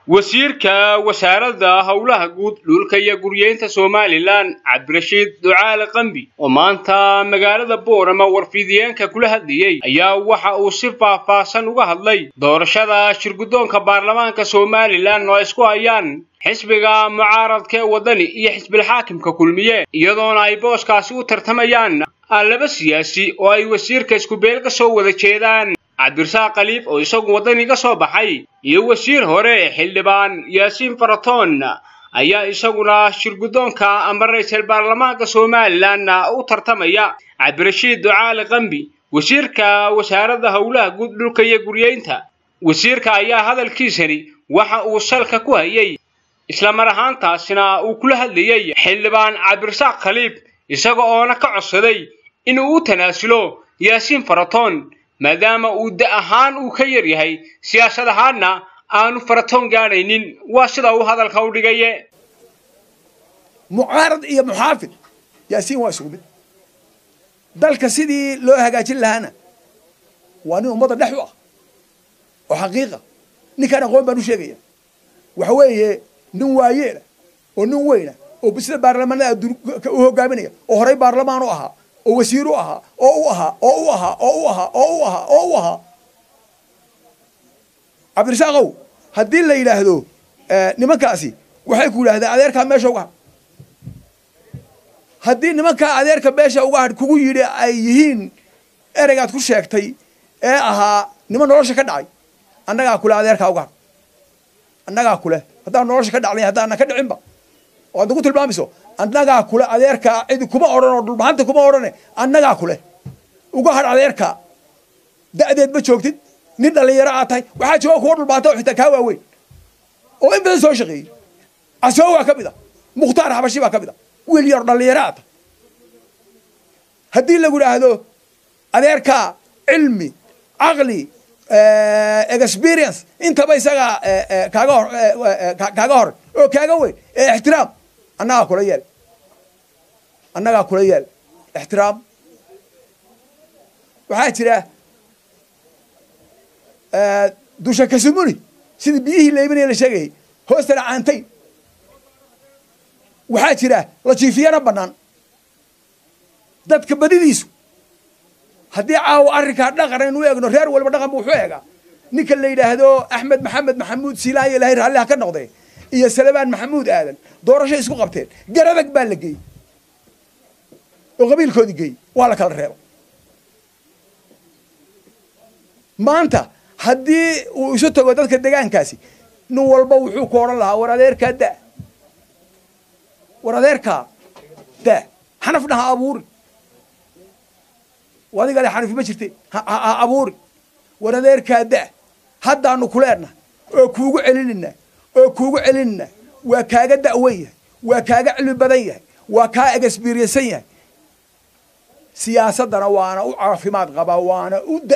wasiirka wasaaradda howlaha guud dhulka iyo guryeynta somalilan cabdirashiid ducaale qambi oo maanta magaalada boorama warfidiyeenka kula hadlayey ayaa waxa uu si faahfaahsan uga hadlay doorashada shirguddoonka baarlamaanka somalilan oo isku hayaan xisbiga mucaaradka ee waddani iyo xisbilxaakimka kulmiye iyadoona ay booskaasi u tartamayaan laba siyaasi oo ay wasiirka iskubeel ka soo wada jeedaan cabdirasaaq khaliif oo isagu waddaniga soo baxay iyo wasiir hore xildhibaan yaasiin faratoon ayaa isaguna shirguddoonka ama ra-iisul baarlamaanka somalilan u tartamaya cabdirashiid ducaale qambi wasiirka wasaaradda howlaha guud dhulka iyo guryeynta wasiirka ayaa hadalkiisani waxa uu salka ku hayay isla mar ahaantaasina uu kula hadlayey xildhibaan cabdirasaaq khaliif isaga oona ka codsaday inuu u tanaasulo yaasiin faratoon maadaama uu da ahaan uu ka yar yahay siyaasad ahaanna aanu faratoon gaadhaynin waa sida uu hadalka u dhigaye mucaarad iyo muxaafid yaasiin waa isugu mid dalka sidii loo hagaajin lahaana waa nin ummadda dhex u ah oo xaqiiqa ninkaan aqoon baan u sheegaya waxa weeye nin waayeela oo nin weyna oo sida baarlamaanada adduun u hogaaminaya oo horey baarlamaan u ahaa oo wasiir u ahaa oo u ahaa oo u ahaa oo u ahaa oo u ahaa oo u ahaa cabdirasaaqow haddii la yidhaahdo nimankaasi waxay ku yidhahdeen adeerkaa meesha uga hadh haddii nimankaa adeerka meesha uga hadh kugu yidhi ay yihiin ereygaad ku sheegtay ee ahaa niman nolosha ka dhacay annagaa kule adeerkaa uga hadh annagaa kule haddaan nolosha ka dhacday haddaanan ka dhicinba oo aad nagu tilmaamayso annagaa kule adeerkaa cidi kuma odhan oo dhulbahanta kuma odhane annagaa kule uga hadh adeerkaa da'deed ma joogtid nin dhallinyaro aad tahay waxaa jooga kuwa dhulbahanta oo xitaa kaa waaweyn oo in badan soo shaqeeyey casoo waa ka mid a mukhtaar xabashi baa ka mid a wiil yar dhallinyaro aad tahay haddii lagu idhaahdo adeerkaa cilmi caqli experience intaba isagaa kaaga hor kaaga hor oo kaaga weyn ee ixtiraam annagaa kula yeel annagaa kula yeel ixtiraam waxaa jira dusha kasumuni sidii biyihii leybinaya la sheegayay hoostana caantayn waxaa jira la jiifiyana bannaan dadka badidiisu haddii caawa arrinkaa dhaqan aynu u eegno reer walba dhaqan bu wuxuu eegaa ninka la yidhaahdo axmed maxamed maxamuud siilaayo ilahay raalliha ka noqdee iyo salebaan maxamuud aadan doorashay isku qabteen garadag baa la geeyey oo qabiilkoodii geeyey waa la kala reeba maanta haddii uu isu tago dadka degaankaasi nin walba wuxuu ku odhan lahaa war adeerkaa da war adeerkaa da xanafna ha abuuri adigale xanifi ma jirte ha abuuri war adeerkaa da haddaanu kuleenna oo kuugu celinayna oo kuugu celinayna waa kaaga da'wan yahay waa kaaga cilmi badan yahay waa kaa egesbiriyansan yahay siyaasaddana waana u caafimaad qabaa waana u da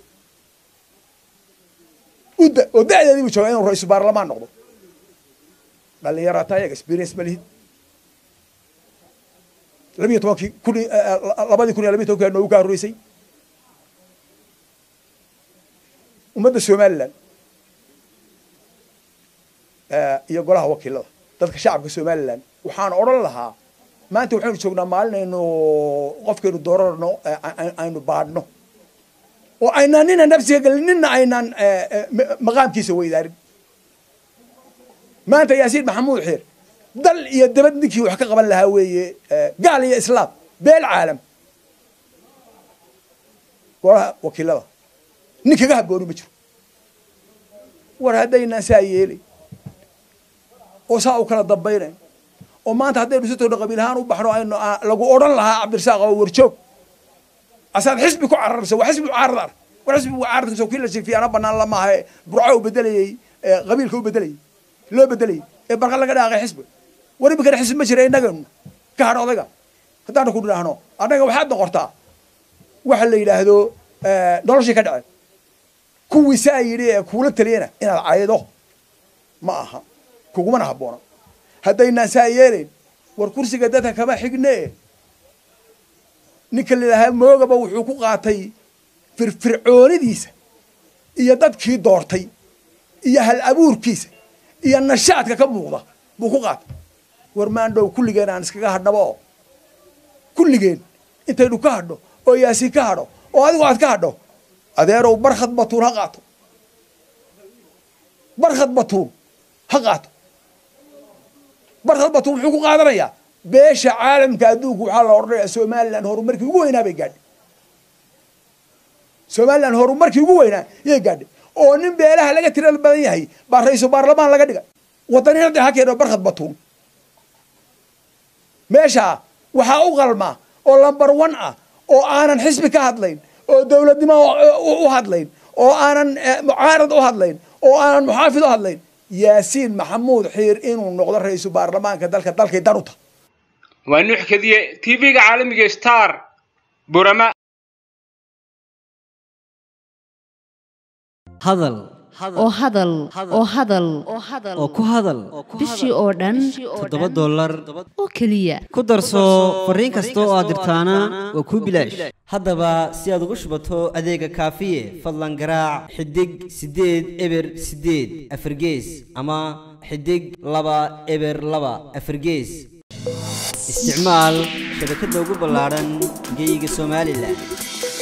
u da oo da'deedii buu joogaa inuu ra-iisul baarlamaan noqdo dhallinyara tahay experience ma lihid labiyo tobankii kun labadii kun iyo labiyo tobanki noogu kaa horreysay ummadda somalilan iyo golaha wakiilada dadka shacabka somalilan waxaan odhan lahaa maanta waxaynu joognaa maalin aynu qofkaynu doorarno aynu baadhno oo aynaan nina nafsiga gelin nina aynaan maqaamkiisa weydaarin maanta yaasiin maxamuud xiir dal iyo dabad ninkii wax ka qaban lahaa weeye gaal iyo islaam beel caalam golaha wakiilada nin kaga habbooni ma jiro war haddaynaan saa yeelay oo saa u kala dambaynayn oo maanta haddaynu si togno qabiil ahaan u baxno aynu lagu odhan lahaa cabdirasaaq oo warjoog asaad xisbi ku cararaysa waa xisbi mucaarad ar war xisbi mucaaradkiisa kii la jiifiyaana banaan lamaaha burco u bedelayey qabiilka u bedelayey loo bedelayey ee barqa laga dhaaqay xisbi war iminkana xisbi ma jira innaganu ka hadh odayga haddaanu ku dhidhaahno annaga waxaad noqortaa waxa la yidhaahdo noloshii ka dhaceen kuwii saa yidhi ee kuula taliyana inaad caydo ma aha kugumana habboona haddaynaan saa yeelayn war kursiga dadka kama xigne ninka la yidhaahaa moogaba wuxuu ku qaatay firfircoonidiisa iyo dadkii doortay iyo hal abuurkiisa iyo nashaadka ka muuqda buu ku qaatay war maandhow kulligeen aan iskaga hadhnaba oo kulligeen intaynu ka hadho oo yaasiin ka hadho oo adigu aad ka hadho adeerow barkhad batuun ha qaato barkhad batuun ha qaato barkhad batuun muxuu ku qaadanayaa beesha caalamka adduunku waxaa la odhanayaa somalilan horumarkii ugu weynaa bay gaadhay somalilan horumarkii ugu weynaa yay gaadhay oo nin beelaha laga tirada badan yahay baa ra-iisul baarlamaan laga dhigay wadaniinada ha keeno barkhad batuun meeshaa waxaa u qalma oo lambar one ah oo aanan xisbi ka hadlayn oo dowladnimo u hadlayn oo aanan mucaarad u hadlayn oo aanan muxaafid u hadlayn yaasiin maxamuud xiir inuu noqdo ra-iisul baarlamaanka dalka dalkay dan u tahay waa nuux kadiye tv-ga caalamiga star burama hadal oo hadal oo hadal oo ku hadal bishii oo dhan toddoba dollar oo keliya ku darso fariin kasta oo aad dirtaana waa kuu bilaash haddaba si aad ugu shubato adeega kaafiye fadlan garaac xidig siddeed eber siddeed afargees ama xidig laba eber laba afargees isticmaal shabakadda ugu ballaadhan geyga somalilan